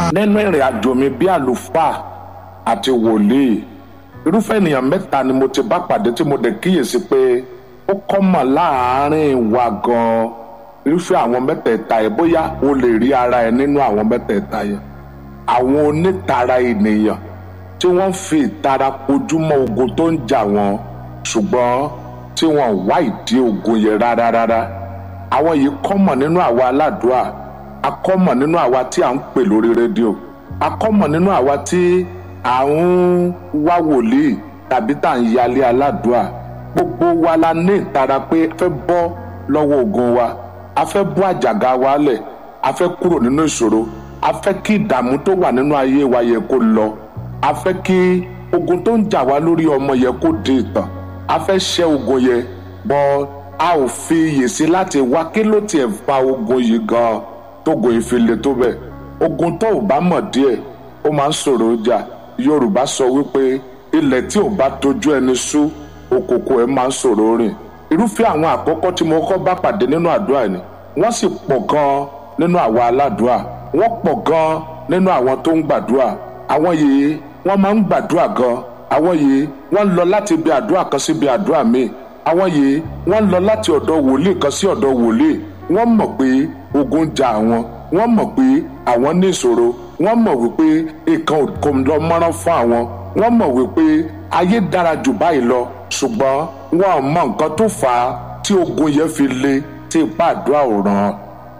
nínú ìrìn àjò mi bí àlùfáà àti wòlíì irúfẹ́ ènìyàn mẹ́ta ni mo ti bá pàdé tí mo dẹ̀ kíyèsí pé ó kọ́mọ̀ láàárín wa gan-an irúfẹ́ àwọn mẹ́tẹ̀ẹ̀ta yẹn bóyá o lè rí ara ẹ nínú àwọn mẹ́tẹ̀ẹ̀ta yẹn àwọn onítara ènìyàn tí wọ́n fi ìtara ojúmọ́ ogun tó ń jà wọ́n ṣùgbọ́n tí wọ́n wá ìdí ogun yẹn rárá rárá àwọn yìí kọ́mọ̀ nínú àwa aládùúà akọ́mọ̀ nínú àwa tí à ń pè lórí rédíò akọ́mọ̀ nínú àwa tí à ń wá wòlíì tàbí tá à ń yálé aládùúà gbogbo wa la ní ìtara pé a fẹ́ bọ́ lọ́wọ́ ogun wa a fẹ́ bọ́ àjàgà wa lẹ̀ a fẹ́ kúrò nínú ìṣòro a fẹ́ kí ìdààmú tó wà nínú ayé wa yẹ kó lọ a fẹ́ kí ogun tó ń jà wá lórí ọmọ yẹ kó di ìtàn a fẹ́ ṣẹ́ ogun yẹ bọ́ a ò fi iyè sí láti wá kí ló tiẹ̀ fa ogun yìí gan-an tógun yìí fi le tó bẹ́ẹ̀ ogun tó ò bá mọ̀ díẹ̀ ó máa ń ṣòro jà yorùbá sọ wípé ilẹ̀ tí ò bá tójú ẹni sú òkòkò ẹ̀ máa ń ṣòro rìn irúfẹ́ àwọn àkọ́kọ́ tí mo kọ́ bá pàdé nínú àdúrà ni wọ́n sì pọ̀ gan-an nínú àwa aládùúà wọ́n pọ̀ gan-an nínú àwọn tó ń gbàdúrà àwọn yìí wọ́n máa ń gbàdúrà gan-an àwọn yìí wọ́n lọ láti ibi àdúrà kan sí ibi àdúrà míì àwọn yìí wọ́n lọ láti ọ̀dọ̀ wòlíì kan sí ọ̀dọ̀ wòlíì wọ́n mọ̀ pé ogun jà àwọn wọ́n mọ̀ pé àwọn ní ìṣòro wọ́n mọ̀ wípé nǹkan kò lọ mọ́rán fún àwọn wọ́n mọ̀ wípé ayé dára jù báyìí lọ ṣùgbọ́n wọn ò mọ nǹkan tó fà á tí ogun yẹn fi le tí ipá àdúrà ò ràn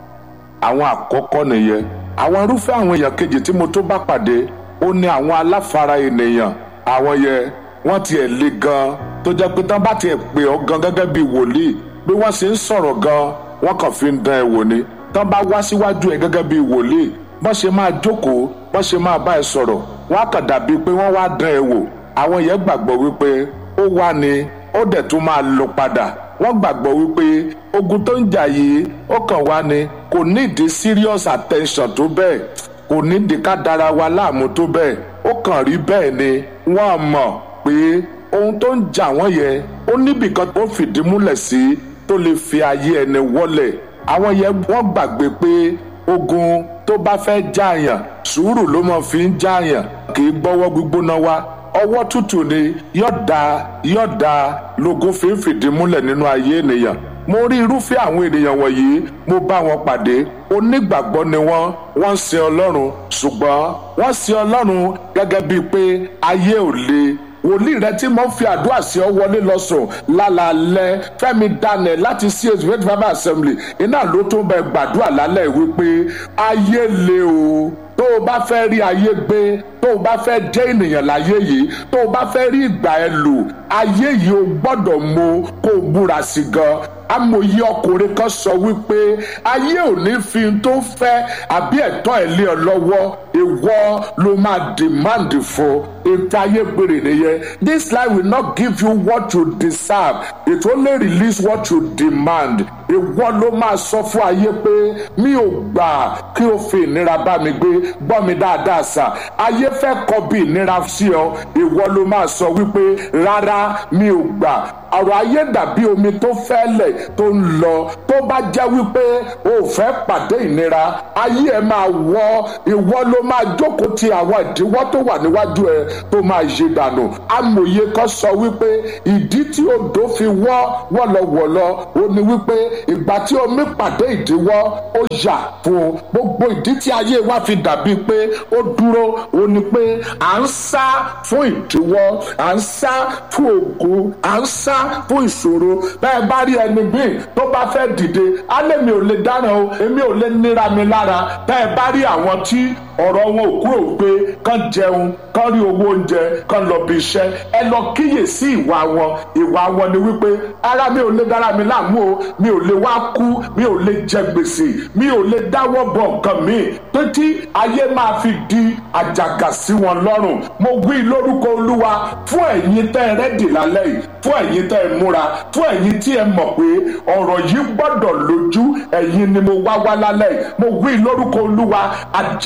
àwọn àkọ́kọ́ nìyẹn àwọn irúfẹ́ àwọn èèyàn kejì tí mo tó bá pàdé ó ní àwọn aláfara ènìyàn àwọn yẹn wọ́n tiẹ̀ le gan tó jẹ́ pé tán bá tiẹ̀ pè ọ́ gan gẹ́gẹ́ bí wòlíì bí wọ́n ṣe ń sọ̀rọ̀ gan wọ́n kàn fi ń dán ẹ wò ni tán bá wá síwájú ẹ gẹ́gẹ́ bí wòlíì bọ́n ṣe máa jókòó bọ́n ṣe máa bá ẹ sọ̀rọ̀ wọ́n á kàn dàbí pé wọ́n wá dán ẹ wò àwọn yẹn gbàgbọ́ wípé ó wá ni ó dẹ̀ tún máa lọ padà wọ́n gbàgbọ́ wípé ogun tó ń jà yìí ó kàn wá ni kò nídìí serious attention tó bẹ́ẹ̀ kò nídìí ká dára wa láàmú tó bẹ́ẹ̀ ó kàn rí bẹ́ẹ̀ ni wọ́n mọ̀ pé ohun tó ń jà wọ́n yẹn ó níbìkan tó fìdí múlẹ̀ sí tó lè fi ayé ẹni wọ́lẹ̀ àwọn yẹn wọ́n gbàgbé pé ogun tó bá fẹ́ jàyàn sùúrù ló mọ̀ fi ń jàyàn kì í gbọ́wọ́ gbígbóná wá ọwọ́ tútù ni yọ̀dà yọ̀dà lógún fi ń fìdí múlẹ̀ nínú ayé ènìyàn mo rí irúfẹ́ àwọn ènìyàn wọ̀nyí mo bá wọn pàdé onígbàgbọ́ ni wọ́n wọ́n ń sin ọlọ́run ṣùgbọ́n wọ́n sin ọlọ́run gẹ́gẹ́ bíi pé ayé ò le wòlíì rẹ tí mo fi àdúrà sí ọ wọlé lọ sùn lálàálẹ́ Fẹ́mi Daniel láti CAC faith bible assembly iná ló tún bẹ gbàdúrà lálẹ́ wípé ayé le o tó o bá fẹ́ rí ayé gbé tó o bá fẹ́ jẹ́ ènìyàn láyé yìí tó o bá fẹ́ rí ìgbà ẹ lò ayé yìí o gbọ́dọ̀ mọ kó o múra sí gan amòye ọkùnrin kan sọ wípé ayé ò ní fi tó fẹ́ àbí ẹ̀tọ́ ẹ̀ lé ọ lọ́wọ́ ìwọ ló máa demand fún ètò ayé gbèrè nìyẹn this life will not give you what you deserve it only release what you demand ìwọ ló máa sọ fún ayé pé mi ò gbà kí o fi ìnira bá mi gbé gbọ́ mi dáadáa sà ayé fẹ́ kọ bí ìnira sí ọ ìwọ ló máa sọ wípé rárá mi ò gbà ọ̀rọ̀ ayé dàbí omi tó fẹ́lẹ̀ tó ń lọ tó bá jẹ́ wípé o ò fẹ́ pàdé ìnira ayé ẹ máa wọ́ ìwọ ló máa jókòó ti àwọn ìdíwọ́ tó wà níwájú ẹ tó máa yí dànù amòye kan sọ wípé ìdí tí odò fi wọ́ wọ́lọ́wọ́lọ́ ó ní wípé ìgbà tí omi pàdé ìdíwọ́ ó yà fún gbogbo ìdí tí ayé wa fi dàbí pé ó dúró ó ní pé à ń sá fún ìdíwọ́ à ń sá fún ogun à ń sá fún ìṣòro bẹ́ẹ̀ bá rí ẹni bíi tó bá fẹ́ dìde alẹ́ mi ò lè dáná o èmi ò lè níra mi lára bẹ́ẹ̀ bá rí àwọn tí ọ̀rọ̀ wọn ò kúrò pé kán jẹun kán rí owó oúnjẹ kán lọ bí iṣẹ́ ẹ lọ kíyè sí ìwà wọn ìwà wọn ni wípé ara mi ò lè dára mi láàmú o mi ò lè wá kú mi ò lè jẹ gbèsè mi ò lè dáwọ́ bọ̀ nǹkan mi títí ayé máa fi di àjàgà sí wọn lọ́rùn mo wí lórúkọ olúwa fún ẹ̀yin tẹ́ ẹ rẹ́dì lálẹ́ yìí fún ẹ̀yin tẹ́ ẹ múra fún ẹ̀yin tí ẹ mọ̀ pé ọ̀rọ̀ yìí gbọ́dọ̀ lójú ẹ̀yin ni mo wá wá lálẹ́ yìí mo wí lórúkọ olúwa àjàgà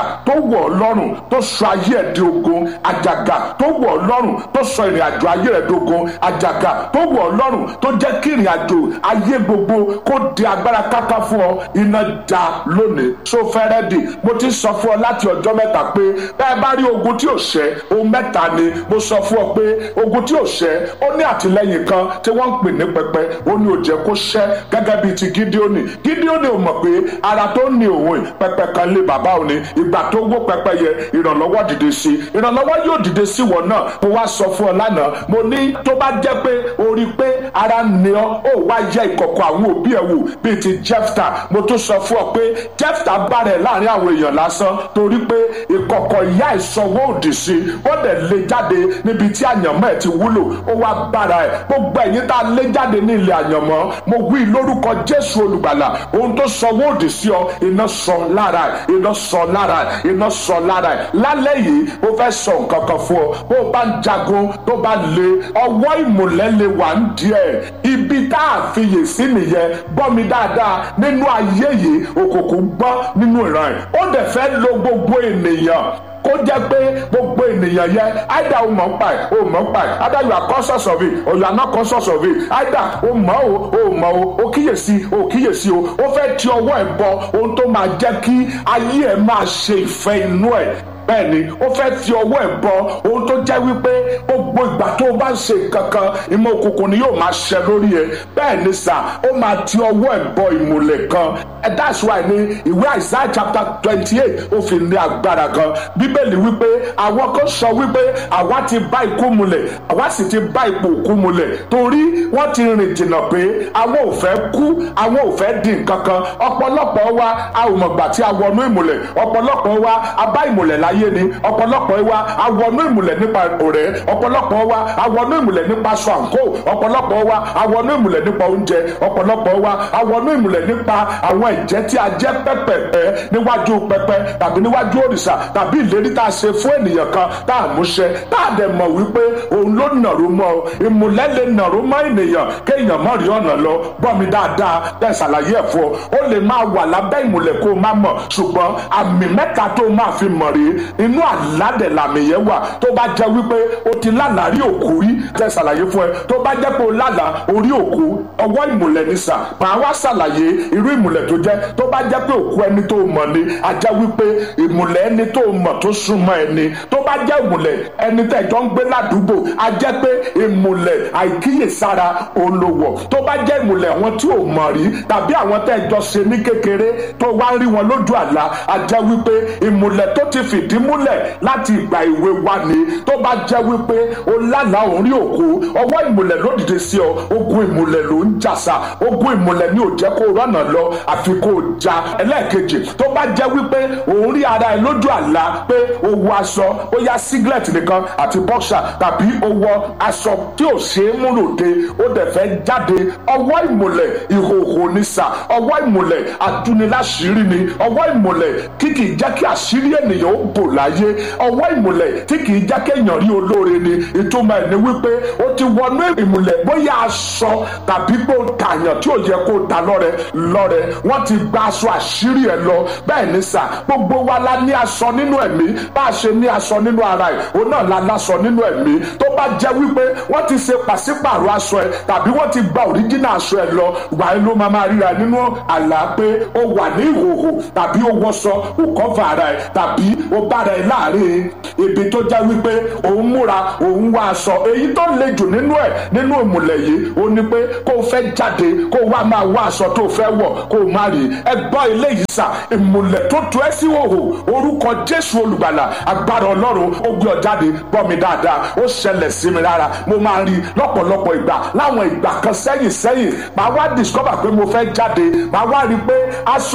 tó wọ̀ ọ́ lọ́rùn tó sọ ayé ẹ̀ di ogun àjàgà tó wọ̀ ọ́ lọ́rùn tó sọ ìrìn àjò ayé rẹ̀ dogun àjàgà tó wọ̀ ọ́ lọ́rùn tó jẹ́ kí ìrìn àjò ayé gbogbo kó di agbára káká fún ọ iná já lónìí so fẹ́rẹ́ dì mo ti sọ fún ọ láti ọjọ́ mẹ́ta pé bẹ́ẹ̀ bá rí ogun tí ò ṣẹ́ ohun mẹ́ta ni mo sọ fún ọ pé ogun tí ò ṣẹ́ ó ní àtìlẹ́yìn kan tí wọ́n ń pè ní pẹpẹ ó ní ó jẹ́ kó ṣẹ́ gẹ́gẹ́ bíi ti gídíónì gídíónì ò mọ̀ pé ara tó ní òun pẹpẹ kan lé bàbá òní ìgbà tó wó pẹpẹ yẹ ìrànlọ́wọ́ dìde sí ìrànlọ́wọ́ yóò dìde sí wọn náà mo wá sọ fún ọ lánàá mo ní tó bá jẹ́ pé o rí i pé ara ní ọ ó wá yẹ ìkọ̀kọ̀ àwọn òbí ẹ̀ wò bíi ti jefta mo tún sọ fún ọ pé jefta bá rẹ̀ láàrin àwọn èèyàn lásán torí pé ìkọ̀kọ̀ ìyá ìsanwó òdì sí ó dẹ̀ lé jáde níbi tí àyànmọ́ ẹ̀ ti wúlò ó wá bára ẹ̀ gbogbo ẹ̀yin tá a lé jáde ní ilé àyànmọ́ mo wí lórúkọ jésù olùgbàlà ohun tó sanwó òdì sí ọ iná sọ lára ẹ̀ iná sọ lára ẹ̀ iná sọ lára ẹ̀ lálẹ́ yìí ó fẹ́ sọ nǹkan kan fún ọ bó o bá ń jagun tó bá le ọwọ́ ìmùlẹ̀ lè wà ń díẹ̀ ibi tá a fiyè sí nìyẹn gbọ́ mi dáadáa nínú ayé yìí òkùnkùn gbọ́ nínú ìran ẹ̀ ó dẹ̀ fẹ́ lo gbogbo ènìyàn kó jẹ́ pé gbogbo ènìyàn yẹ either o mọ̀ ń pa ẹ̀ o mọ̀ ń pa ẹ̀ either you are conscious of it or you are not conscious of it either o mọ̀ o o mọ̀ o o kíyèsí o kíyèsí o ó fẹ́ ti ọwọ́ ẹ̀ bọ ohun tó máa jẹ́ kí ayé ẹ̀ máa ṣe ìfẹ́ inú ẹ̀ bẹ́ẹ̀ ni ó fẹ́ fi ọwọ́ ẹ̀ bọ ohun tó jẹ́ wípé gbogbo ìgbà tó o bá ń ṣe kankan ìmọ̀ òkùnkùn ni yóò máa ṣẹ lórí ẹ bẹ́ẹ̀ ni sà ó máa ti ọwọ́ ẹ̀ bọ ìmùlẹ̀ kan ẹ that's why ní ìwé Isaiah chapter twenty eight ó fi ní agbára gan bíbélì wípé àwọn kan sọ wípé àwa ti bá ikú mulẹ̀ àwa sì ti bá ipò òkú mulẹ̀ torí wọ́n ti rìn jìnnà pé àwọn ò fẹ́ kú àwọn ò fẹ́ di nǹkan kan ọ̀pọ̀lọpọ̀ wa a ò mọ̀gbà tí a wọnú ìmùlẹ̀ ọ̀pọ̀lọpọ̀ wa a bá ìmùlẹ̀ láyé ayé ni ọ̀pọ̀lọpọ̀ wa awọnú ìmùlẹ̀ nípa ọ̀rẹ́ ọ̀pọ̀lọpọ̀ wa awọnú ìmùlẹ̀ nípa aṣọ àǹkó ọ̀pọ̀lọpọ̀ wa awọnú ìmùlẹ̀ nípa oúnjẹ ọ̀pọ̀lọpọ̀ wa awọnú ìmùlẹ̀ nípa àwọn ìjẹ́ tí a jẹ́ pẹ́pẹ́pẹ́ níwájú pẹpẹ tàbí níwájú òrìṣà tàbí ìlérí tá a ṣe fún ènìyàn kan tá a múṣẹ tá a dẹ̀ mọ̀ wípé òun ló nàró mọ́ ìmùlẹ̀ lè nàró mọ́ ènìyàn kéèyàn mọ̀ rí ọ̀nà lọ gbọ́ mi dáadáa bẹ́ẹ̀ ṣàlàyé ẹ̀ fún ọ ó lè máa wà lábẹ́ ìmùlẹ̀ kó o má mọ̀ ṣùgbọ́n àmì mẹ́ta tó o máa fi mọ̀ rèé inú àládẹ̀ làmì yẹn wà tó bá jẹ́ wípé o ti lálàá rí òkú rí jẹ́ ṣàlàyé fún ẹ tó bá jẹ́ pé o lálàá orí òkú ọwọ́ ìmùlẹ̀ ní sà máa wá ṣàlàyé irú ìmùlẹ̀ tó jẹ́ tó bá jẹ́ pé òkú ẹni tó mọ̀ ni a jẹ́ wípé ìmùlẹ̀ ẹni tó mọ̀ tó súnmọ́ ẹni tó bá jẹ́ ìmùlẹ̀ ẹni tẹ̀ jọ ń gbé ládùúgbò a jẹ́ pé ìmùlẹ̀ àìkíyèsára olówó tó bá jẹ́ ìmùlẹ̀ àwọn tí ò mọ̀ rí tàbí àwọn tẹ̀ jọ ṣe ní kékeré tó wá rí wọn lójú àlá a jẹ́ wípé ìmùlẹ̀ tó ti fìdí múlẹ̀ láti ìgbà ìwé wa ni tó bá jẹ́ wípé o lálàá òun rí òkú ọwọ́ ìmùlẹ̀ ló dìde sí ọ ogun ìmùlẹ̀ ló ń jàsà ogun ìmùlẹ̀ ni ò jẹ́ kó rọ́nà lọ àfi kó o ja ẹlẹ́ẹ̀kejì tó bá jẹ́ wípé òun rí ara ẹ lójú àlá pé o wọ aṣọ ó yá singlet nìkan àti boxer tàbí o wọ aṣọ tí ò ṣe é mú lòde ó dẹ̀ fẹ́ jáde ọwọ́ ìmùlẹ̀ ìhòòhò ni sà ọwọ́ ìmùlẹ̀ àtúniláṣírí ni ọwọ́ ìmùlẹ̀ kíkì jẹ́ kí àṣírí ènìyàn ó bò láyé ọwọ́ ìmùlẹ̀ tí kì í jẹ́ kéèyàn rí olóore ni ìtumọ̀ ẹ̀ ni wípé ó ti wọnú ìmùlẹ̀ bóyá aṣọ tàbí pé ó tààyàn tí ò yẹ kó ta lọ́rẹ lọ́rẹ wọ́n ti gba aṣọ àṣírí ẹ̀ lọ bẹ́ẹ̀ ni sà gbogbo wa la ní aṣọ nínú ẹ̀mí bá a ṣe ní aṣọ nínú ara ẹ̀ òun náà la láṣọ nínú ẹ̀mí tó bá jẹ́ wípé wọ́n ti ṣe pàṣípààrọ̀ aṣọ ẹ̀ tàbí wọ́n ti gba òríjínà aṣọ ẹ̀ lọ gbà ló máa máa ríra nínú àlá pé ó wà ní ìhòòhò tàbí ó wọṣọ ó kọ́fà ara ẹ̀ tàbí ó bára ẹ̀ láàrin ibi tó jẹ́ wípé òun múra òun wá aṣọ èyí tó le jù nínú ẹ̀ nínú ìmùlẹ̀ yìí ó ní pé kó o fẹ́ jáde kó o wá máa wá aṣọ tó o fẹ́ wọ̀ kó o má rí ẹ gbọ́ ilé yìí sà ìmùlẹ̀ tó tu ẹ́ sí òhò orúkọ Jésù olùgbàlà agbára Ọlọ́run ó gbé ọ jáde gbọ́ mi dáadáa ó ṣẹlẹ̀ sí mi rárá mo máa rí lọ́pọ̀lọpọ̀ ìgbà láwọn ìgbà kan sẹ́yìn sẹ́yìn màá wá discover pé mo fẹ́ jáde màá wá rí pé aṣọ